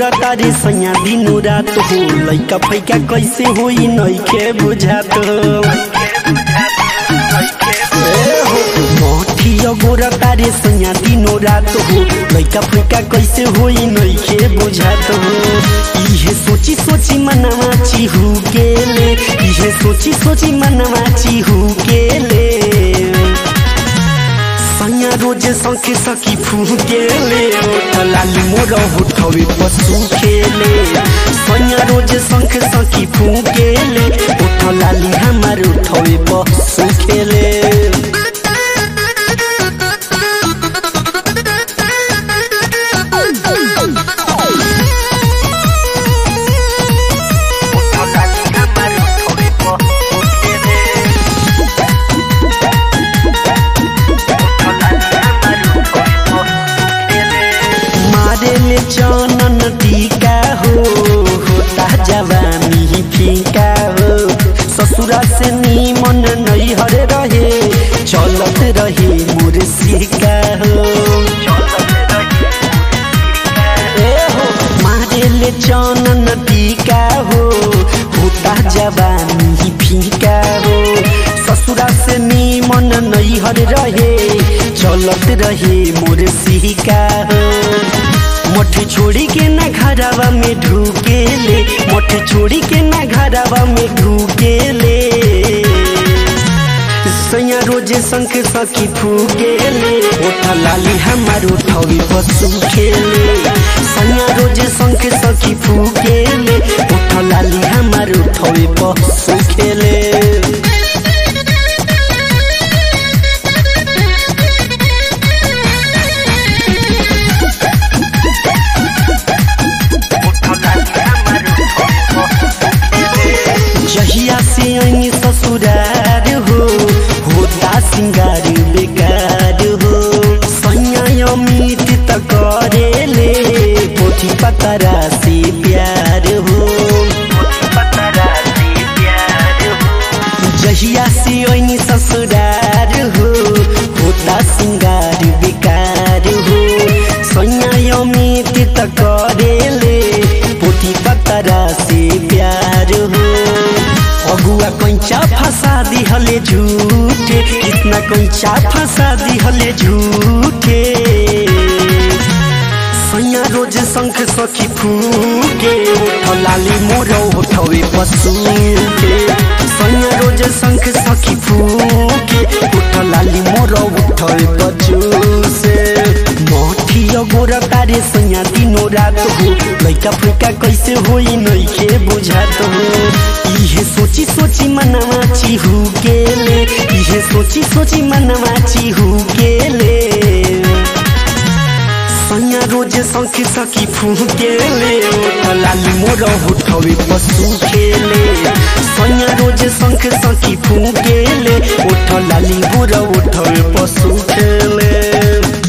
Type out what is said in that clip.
गोरा तारे सैया दिनो रात हो लैका फैका कैसे होई नइखे बुझात हो मोठिया गोरा तारे सैया दिनो रात हो लैका फैका कैसे होई नइखे बुझात हो इहे सोची सोची मनवा चिहु गेले इहे सोची सोची मनवा चिहु गेले सैया रोज सखे सखी फुकेले लाली मोर उठवे पशु खेले सैया रोज शंख सखी फुकेले उठ लाली हमार उठवे पशु खेले मारे ले चनन टीका हो होता जवानी फीका हो ससुरा से नीमन नैहर रहे चलत रहे मोर सिका हो ए हो मारे ले चनन टीका हो होता जवानी फीका हो ससुरा से नीमन नैहर रहे चलत रहे मोर सिका हो मोठी छोड़ी के ना घरवा में ढूकेले मोठी छोड़ी के ना घरवा में ढूकेले सैया रोजे शंख सखी फूकेले ओठा लाली हमार उठवी पशु खेले सैया रोजे शंख सखी फूकेले ओठा लाली हमार उठवी पशु खेले जहिया से आई ससुरार हो होता सिंगार बेकार हो सैया अमित त करेले पोथी पतरा से प्यार हो जहिया से आई ससुरार हो होता सिंगार बेकार हो सैया अमित त करेले पोथी पतरा से प्यार हो अगुआ कंचा फंसा दिहले झूठे कितना कंचा फंसा दिहले झूठे सैया रोज शंख सखी फूके उठ लाली मोर उठवे पशु के सैया रोज शंख सखी फूके उठ लाली मोर उठवे पशु से मोठिया गोरा तारे सैया दिनो रात हो लैका फैका कैसे होई नइखे बुझात हो इहे सोची सोची मनवा चिहु गेले इहे सोची सोची मनवा चिहु गेले सैया रोज शंख सखी फुकेले लाली मोर उठवे पशु खेले सैया रोज शंख सखी फुकेले उठ लाली मोर उठवे पशु खेले